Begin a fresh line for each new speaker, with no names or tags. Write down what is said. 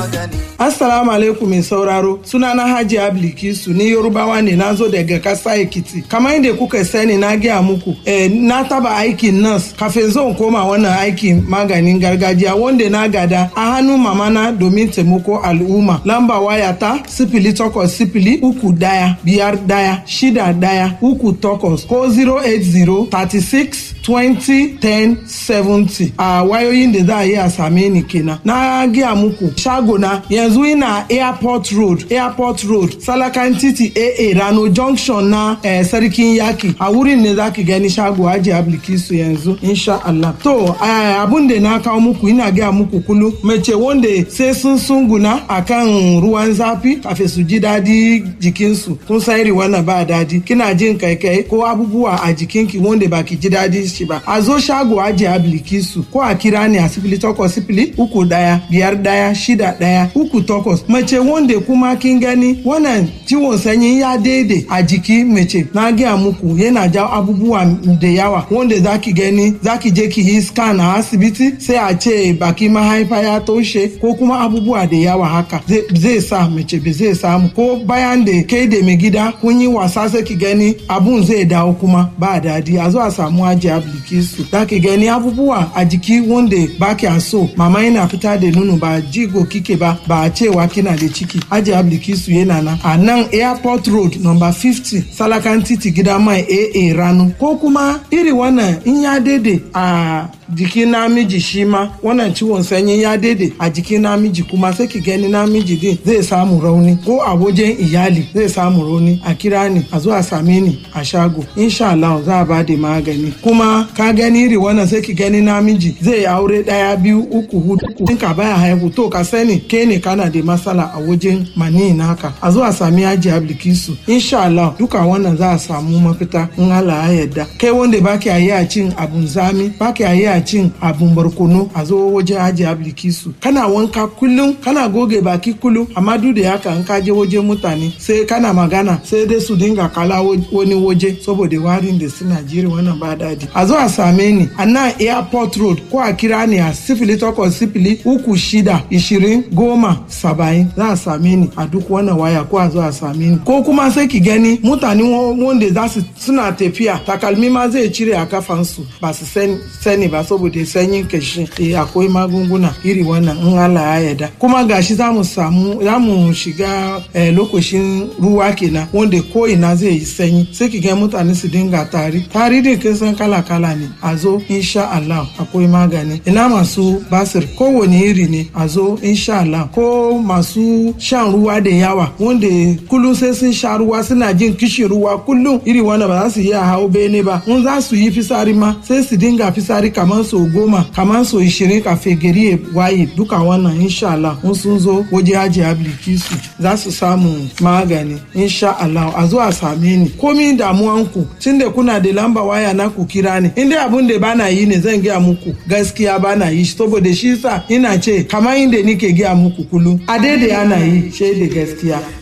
Assalamu alaikum mai sauraro sunana Haji Ablikisu ni Yorubawa ne na zo daga kasa Ekiti. Kamar yadda kuka sani na gaya muku eh, na taba aikin nas kafin zan koma wannan aikin maganin gargajiya wanda na gada a hannun mamana domin taimako al'umma. Lamba waya ta sifili takwas sifili uku daya biyar daya shida daya uku takwas ko 080 36 20 10 70 a wayoyin da za a yi a same ni kenan. Na gaya muku shagona yanzu ina airport road airport road salakan titi aa rano junction na eh, sarkin yaki a wurin ne za ki gani shago aji ablikisu yanzu insha Allah to eh, abun da na kawo muku ina gaya muku kulu mace wanda sai sun sunguna akan ruwan zafi kafin su ji dadi jikinsu kun san iri wannan ba dadi kina jin kaikai ko abubuwa a jikinki wanda ba ki ji dadi shi ba a zo shago aji ablikisu ko a kira ni a sifili takwas sifili uku daya biyar daya shida daya uku takwas mace wanda kuma kin gani wannan ciwon sanyi ya daidai a jiki mace na gaya muku yana jawo abubuwa da yawa wanda zaki gani zaki je ki yi scan a asibiti sai a ce baki mahaifa ya toshe ko kuma abubuwa da yawa haka zai sa mace ba zai samu ko bayan da kai da mai gida kun yi wasa sai ki gani abun zai dawo kuma ba dadi a zo a samu aji ablikisu zaki gani abubuwa a jiki wanda ba kya so mama yana fita da nono ba jigo kike ba ba a cewa kina da ciki aji ablikisu yana nan a nan airport road number 50 salakan titi gida mai aa rano ko kuma iri wannan in ya daidai a jikin namiji shi ma wannan ciwon sanyi ya daidai a jikin namiji kuma sai ki gani namiji din zai samu rauni ko a wajen iyali zai samu rauni a kira ni a zo a same ni a shago insha Allah za a bada magani kuma ka gani iri wannan sai ki gani namiji zai aure daya biyu uku hudu in ka baya haihu to ka sani ke ne kana da matsala a wajen mani naka a zo a sami yaji ablikisu insha Allah duka wannan za a samu mafita in Allah ya yarda kai wanda baki a yi a cin abun zami baki a yi a cin abun barkono a zo wajen aji ablikisu kana wanka kullum kana goge baki kullum amma duk da haka in ka je wajen mutane sai kana magana sai dai su dinga kala wani waje saboda warin da suna jiri wannan ba daɗi a zo a same ni a nan airport road ko a kira ni a sifili takwas sifili uku shida ishirin goma saba'in za a same ni a duk wannan waya ko a zo a same ni ko kuma sai ki gani mutane wanda za su suna tafiya takalmi ma zai cire a kafansu ba su sani ba saboda sanyin kashi eh akwai magunguna iri wannan in Allah ya yarda kuma gashi za mu samu za mu shiga eh, lokacin ruwa kenan wanda ko ina zai yi sanyi sai ki ga mutane su dinga tari tari din kin san kala kala ne a zo insha Allah akwai magani ina masu basir kowane iri ne a zo insha Allah ko masu shan ruwa da yawa wanda kullum sai sun sha ruwa suna jin kishi ruwa kullum iri wanda ba za su iya hau bene ba in za su yi fisari ma sai su dinga fisari kamar so goma kamar so ishirin kafin gari ya waye duka wannan insha Allah in sun zo waje haji ablikisu za su samu magani insha Allah a zo a same ni komi damuwanku tun da kuna da lamba waya na ku kira ni in dai abun da bana yi ne zan gaya muku gaskiya bana yi saboda shi sa ina ce kamar inda nike gaya muku kullum a daidai ana yi shaida gaskiya